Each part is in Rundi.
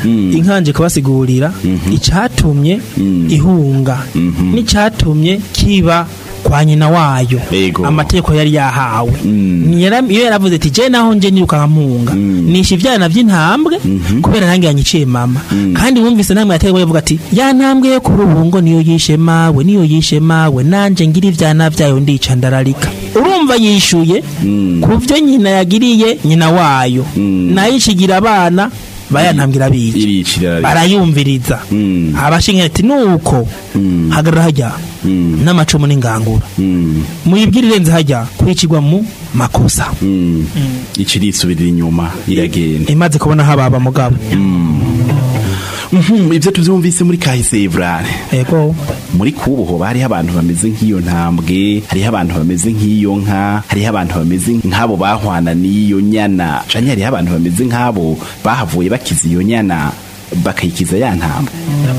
inkanje kubasigurira icatumye ihunga n'icatumye kiba kwa nyina wayo Ego. amategeko yari yahawe Mm. Ni yara- iyo yaravuze ati je naho nje niruka nkampunga nisha ivyana vy'intambwe kubera nange yanyiciye mama kandi wumvise namwe yategeko yavuga ati ya ntambwe yo ku rubungo niyo yishe mawe niyo yishe mawe nanje ngira ivyana vyayo ndica ndararika urumva yishuye ku vyo nyina yagiriye nyina wayo nayo ishigira abana bayantambwira bica iricira barayumviriza Mm. abashinga ati nuko hagarara hajya n'amacumu n'ingangura muyibwire irenze hajya kwicirwa mu makosa icirisubirira inyuma iragenda imaze kubona hababa mugabo Mhm, ivyo tuvyumvise muri kahise Evrare ego muri kubuho hariho abantu bameze nk'iyo ntambwe hariho abantu bameze nk'iyo nka hariho abantu bameze nk'abo bahwana n'iyo nyana canke hariho abantu bameze nk'abo bahavuye bakiza iyo nyana bakayikiza ya ntambwe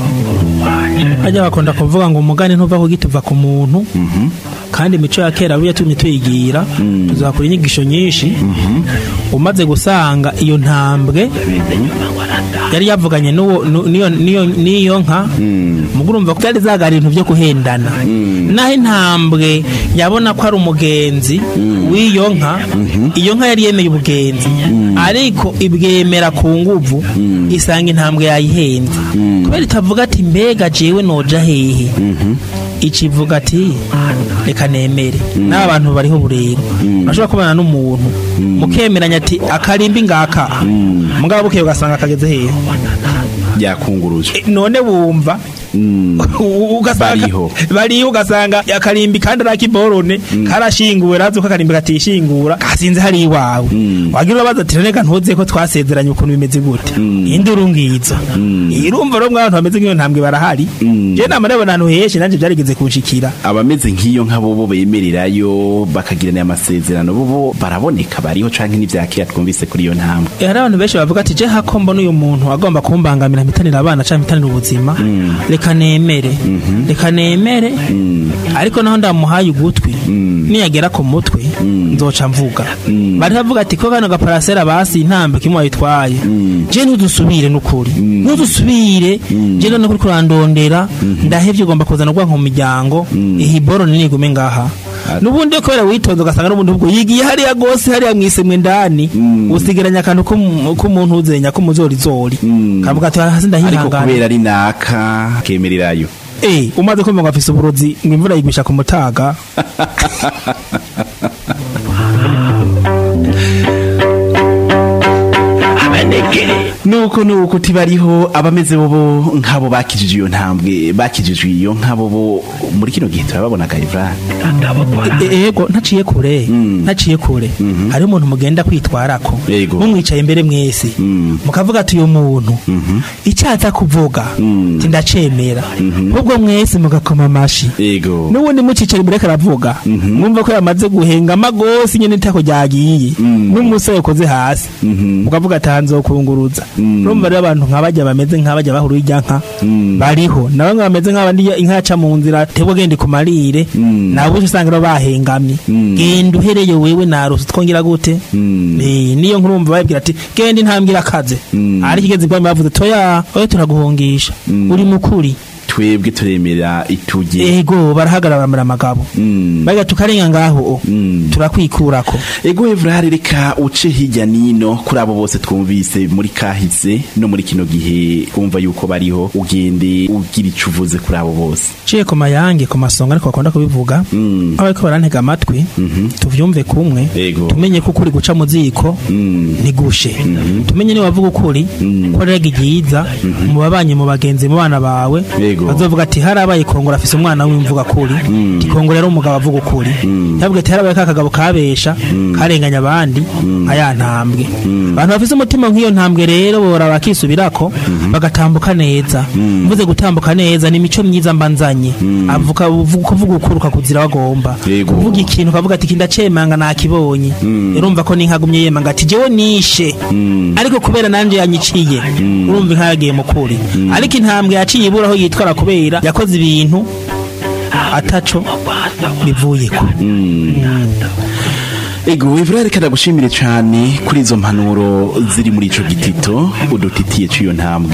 hajya bakunda kuvuga ngo umugani ntuva ku giti uva ku muntu kandi imico ya kera buriya tumye tuyigira tuzakora inyigisho nyinshi umaze gusanga iyo ntambwe yari yavuganye n'uwo nu- n'iyo- n'iyo n'iyo nka mugo urumva ko byari zagara ibintu byo kuhendana naho intambwe yabona ko ari umugenzi w'iyo nka iyo nka yari yemeye ubugenzi ariko ibwemera ku nguvu isanga intambwe yayihenze kubera itavuga ati mbega jewe noja hehe ikivuga ati reka nemere n'aba bantu bariho burero urashobora kubana n'umuntu mukemeranya ati akarimbi ngaka mugabo bukeye ugasanga kageze hehe yakunguruje E, none wumva Mm. U- ugasanga Bariho. bariho ugasanga akarimbi kandi arakiborone karashinguwe razi ko akarimbi katishingura kasinze hari iwawe wagira urabaza ati reka ntuze ko twasezeranye ukuntu bimeze gute induru ngizo irumva rero mwabantu bameze nk'iyo ntambwe barahari je nama rero ahantu henshi nanje byarigeze kunshikira abameze nk'iyo nka bobo bemererayo bakagirana amasezerano bobo baraboneka bariho canke n'ivyakira twumvise kuri iyo ntambwe Eh, hari abantu benshi bavuga ati je hako mbona uyu muntu agomba kumbangamira mpitanira abana canke mpitanira ubuzima reka nemere reka nemere ariko naho ndamuhaye ugutwi niyagera ku mutwe nzoca mvuga bari bavuga ati ko kano gaparasera basi intambwe kimwe wayitwaye je ntudusubire n'ukuri ntudusubire je none kuri kurandondera ndahevye ugomba kuzana ubwanko mu miryango ihiboro nigume ngaha nubundi kubera witonze ugasanga n'ubundi ubwo yigiye hariya gose hariya mwisemwe ndani usigaranya akantu k'umu- k'umuntu uzenya k'umuzorizori kavuga ati hasi ariko ndahihangana kubera ari naka kemererayo Eh, umaze kumva ngo afise uburozi ngo imvura yigwisha ku mutaga nuko nuko tibariho abameze bobo nk'abo bakijije iyo ntambwe bakijije iyo nk'abo bo muri kino gihe turababona Gaivran E- ego ntaciye kure ntaciye kure hari umuntu mugenda kwitwarako Yego. mumwicaye imbere mwese mukavuga ati uyu muntu icyaza kuvuga ti ndacemera ubwo mwese mugakoma amashi ego n'ubundi mucicara imbere karavuga mwumva ko yamaze guhengama gose nyene itako ryagiye n'umusore yakoze hasi mukavuga ati hanze kunguruza urumva rero abantu nk'abajya bameze nk'abajya bahuru irya nka bariho na bamwe bameze nk'abandi inka yaca mu nzira tebwe gende ku marire nabo usanga rero bahengamye genda uhereye wewe narose twongera gute Eh, niyo nkurumva babwira ati genda intambwe irakaze ariko igeze ibwami bavuze toya oya turaguhungisha uri mukuri twebwe turemera ituje ego barahagarara baramera amagabo baga tukarenga ngaho turakwikurako ego Evrard reka uce hirya nino kuri abo bose twumvise muri kahise no muri kino gihe twumva yuko bariho ugende ugira ico uvuze kuri abo bose ciye ku mayange ku masonga ariko bakunda kubivuga Mm. aho bariko barantega amatwi tuvyumve kumwe Ego. tumenye ko ukuri guca mu ziko ntigushe tumenye niba wavuga ukuri ko rega igiyiza mu babanye mu bagenzi mu bana bawe Ego. bazovuga ati harabaye kongora afise umwana w'imvuga kuri ti kongora yari umugabo avuga ukuri yavuga ati harabaye ka kagabo kabesha karenganya abandi nka ya ntambwe abantu bafise umutima nk'iyo ntambwe rero bora bakisubirako bagatambuka neza mvuze gutambuka neza ni imico myiza mbanzanye avuga uvuga- kuvuga ukuri ukakuzira wagomba Yego. kuvuga ikintu ukavuga ati kindacemanga nakibonye urumva ko ninkagumye yemanga ati jewe nishe ariko kubera nanje yanyiciye urumva inka yagiye mu kuri ariko intambwe yaciye ibura aho yitwara kubera yakoze ibintu ataco bivuyeko ego Evrard reka ndagushimire cane kuri izo mpanuro ziri muri ico gitito udutitiye c'iyo ntambwe